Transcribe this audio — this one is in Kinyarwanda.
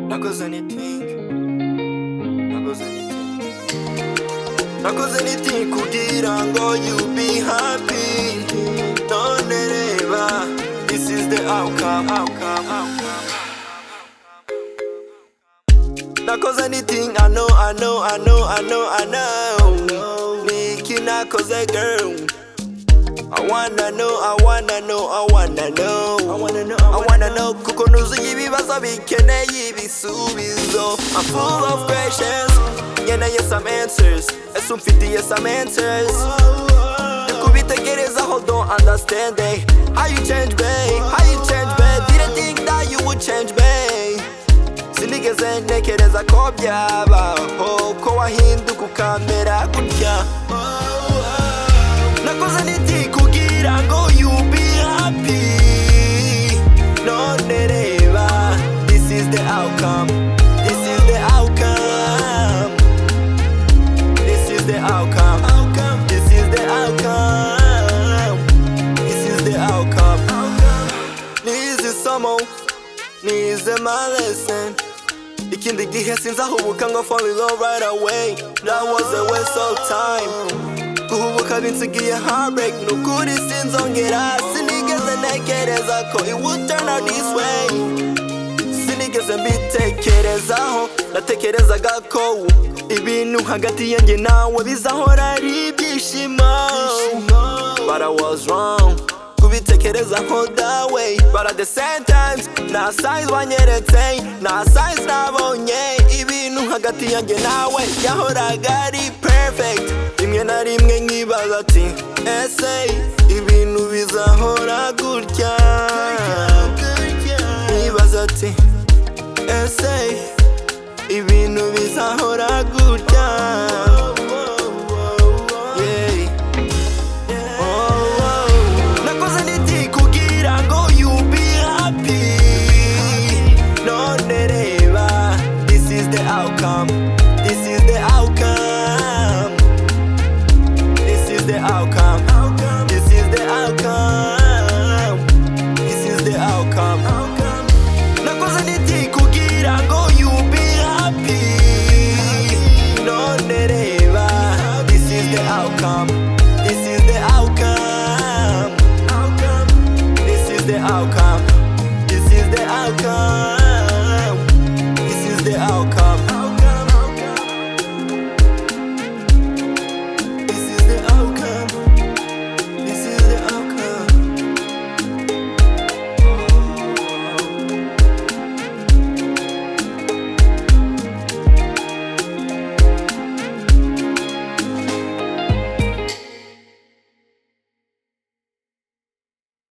nakoze anything nakoze anything nakoze anything kugira ngo you be happy tondereba this is the outcome outcome outcome nakoze anything I know I know I know I know I know Niki nakoze girl I wanna know, I wanna know, I wanna know. I wanna know, I wanna know. Kuko nuzuye ibibazo bikeneye ibisubizo. I'm full of questions, nkeneye some answers. Ese umfitiye some answers. Kubitekerezaho don't understand eh. How you change babe, how you change babe. Didn't think that you would change babe. Sinigeze ntekereza ko byabaho ko wahinduka ukamera gutya. nakoze n'iti kugira ngo you be happy none reba this is the outcome this is the outcome this is the outcome this is the outcome this is the outcome nize isomo nize my lesson ikindi gihe sinzahubuka ngo fall in love right away that was a waste of time guhubuka binsigiye heartbreak nukuri sinzongera sinigeze ntekereza ko it would turn out this way sinigeze mbitekerezaho natekerezaga ko ibintu hagati yanjye nawe bizahora ari ibyishimo but I was wrong kubitekerezaho dawe but at the same time nta size wanyeretse nta size nabonye ibintu hagati yanjye nawe yahoraga ari perfect rimwe na rimwe nkibaza ati ese ibintu bizahora gutya nibaza ati ese ibintu bizahora